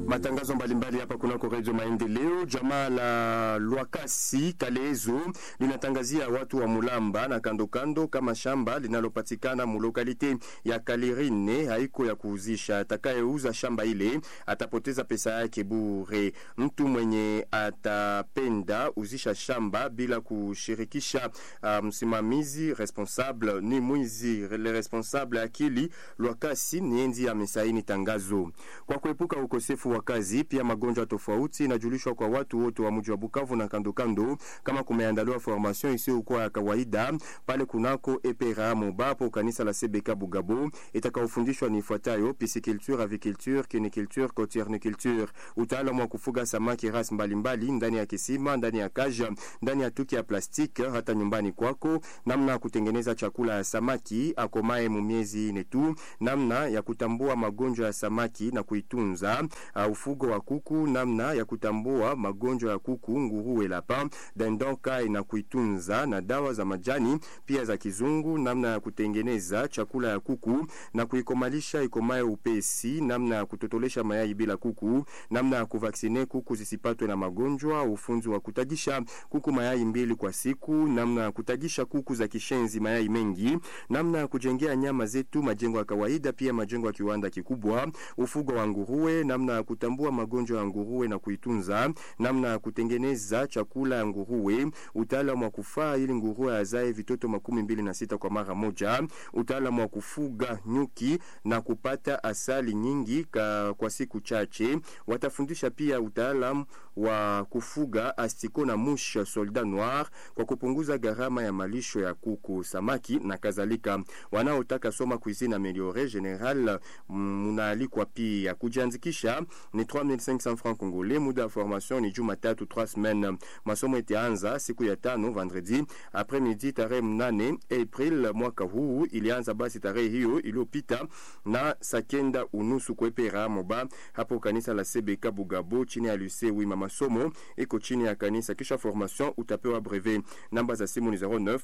matangazo mbalimbali hapa kunako Redio Maendeleo. Jamaa la Lwakasi Kalezo linatangazia watu wa Mulamba na kando kando kama shamba linalopatikana mulokalite ya Kalirine haiko ya kuuzisha. Atakayeuza shamba ile atapoteza pesa yake bure. Mtu mwenye atapenda uzisha shamba bila kushirikisha uh, msimamizi responsable ni mwizi. Le responsable akili Lwakasi nienzi amesaini tangazo kwa kuepuka ukosefu wa kazi pia magonjwa tofauti inajulishwa kwa watu wote wa mji wa Bukavu na kando kando, kama kumeandaliwa formation isiyokuwa ya kawaida pale kunako EPRA Mobapo kanisa la CBK Bugabo, itakaofundishwa ni ifuatayo: pisciculture, aviculture, kiniculture, cotierniculture, utaalamu wa kufuga samaki ras mbalimbali ndani ya kisima, ndani ya kaja, ndani ya tuki ya plastiki, hata nyumbani kwako, namna ya kutengeneza chakula ya samaki akomae mu miezi ine tu, namna ya kutambua magonjwa ya samaki na kuitunza Uh, ufugo wa kuku, namna ya kutambua magonjwa ya kuku, nguruwe, lapa, dendonka na kuitunza, na dawa za majani pia za kizungu, namna ya kutengeneza chakula ya kuku na kuikomalisha ikomae upesi, namna ya kutotolesha mayai bila kuku, namna ya kuvaksine kuku zisipatwe na magonjwa, ufunzi wa kutagisha kuku mayai mbili kwa siku, namna ya kutagisha kuku za kishenzi mayai mengi, namna ya kujengea nyama zetu majengo ya kawaida, pia majengo ya kiwanda kikubwa, ufugo wa nguruwe, namna ya kutambua magonjwa ya nguruwe na kuitunza, namna ya kutengeneza chakula ya nguruwe, utaalamu wa kufaa ili nguruwe azae vitoto makumi mbili na sita kwa mara moja, utaalamu wa kufuga nyuki na kupata asali nyingi ka, kwa siku chache. Watafundisha pia utaalamu wa kufuga astiko na musha soldat noir kwa kupunguza gharama ya malisho ya kuku, samaki na kadhalika. Wanaotaka soma cuisine ameliore general munaalikwa pia kujiandikisha ni 3500 francs congolais. Muda wa formation ni Jumatatu 3 semaines. Masomo itaanza siku ya tano vendredi après midi tarehe mnane April mwaka huu. Ilianza basi tarehe hiyo iliyopita na sakenda unusu kwepera moba hapo kanisa la CBK Bugabo chini ya lycée Wima. Masomo iko chini ya kanisa, kisha formation utapewa brevet. Namba za simu ni 09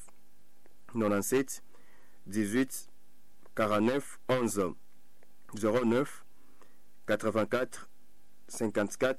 97 18 49 11 09 84 54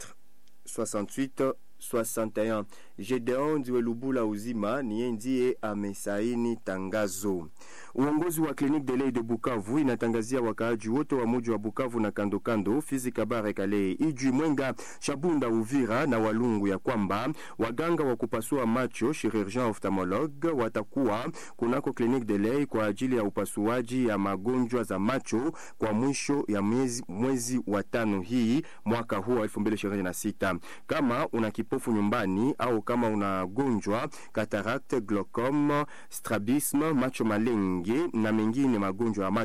68 61. Gedeon Ndiwe Lubula Uzima niye ndiye amesaini tangazo. Uongozi wa Clinique de l'Oeil de Bukavu inatangazia wakaaji wote wa muji wa Bukavu na kando kando, Fizi, Kabare, Kale, Ijwi, Mwenga, Shabunda, Uvira na Walungu ya kwamba waganga wa kupasua macho chirurgien ophthalmologue watakuwa kunako Clinique de l'Oeil kwa ajili ya upasuaji ya magonjwa za macho kwa mwisho ya mwezi, mwezi wa tano hii mwaka huu wa 2026. Kama una kipofu nyumbani au kama unagonjwa cataracte, glaucome, strabisme, macho malenge na mengine magonjwa ya macho